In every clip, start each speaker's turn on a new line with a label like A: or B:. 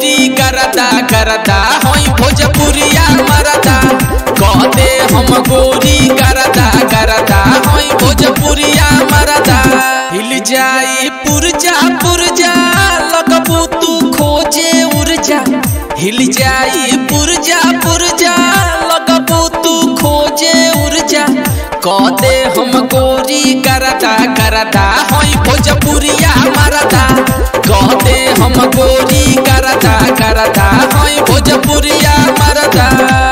A: गोरी करदा करदा होई भोजपुरिया मरदा कहते हम गोरी करदा करदा होई भोजपुरिया मरदा हिल जाई पुरजा पुरजा लगबू तू खोजे उर्जा हिल जाई पुरजा पुरजा लगबू तू खोजे उर्जा कहते हम गोरी करदा करदा होई भोजपुरिया मरदा कहते हम गोरी करदा करदा होई भोजपुरिया मरदा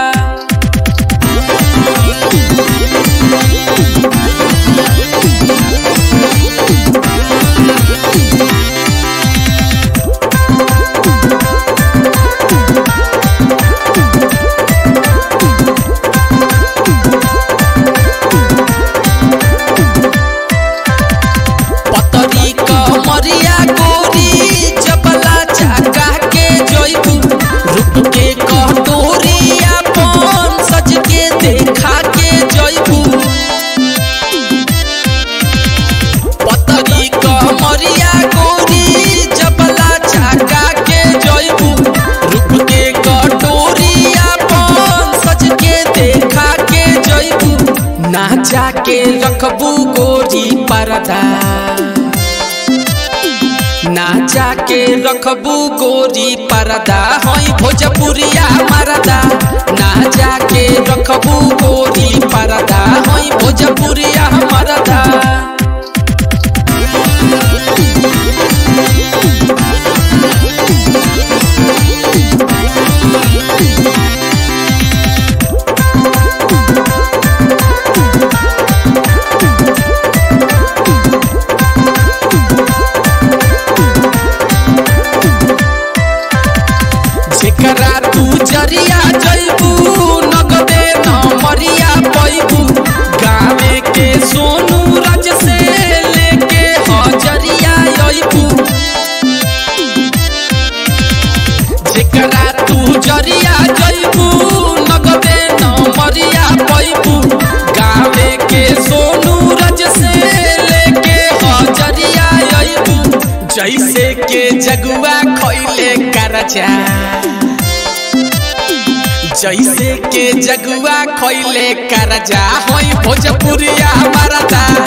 A: पतरी कमरिया गोरी चपला चाका के जइबू रूप के कटोरी अपन सज के देखा के जइबू पतरी कमरिया गोरी चपला चाका के जइबू रूप के कटोरी अपन सज के देखा के जइबू ना जाके रखबू गोरी परदा ना जाके रखबू गोरी परदा होई भोजपुरिया मरदा ना जाके रखबू गोरी परदा होई भोजपुरिया मरदा जेकरा तू जरिया जइबू नगदे न मरिया पैबू गावे के सोनू राज से लेके हजरिया अइबू जेकरा तू जरिया जइबू नगदे न मरिया पैबू गावे के सोनू राज से लेके हजरिया अइबू जैसे के जगुआ खैले करजा जैसे के जगुआ खैले करजा होई भोजपुरिया मरदा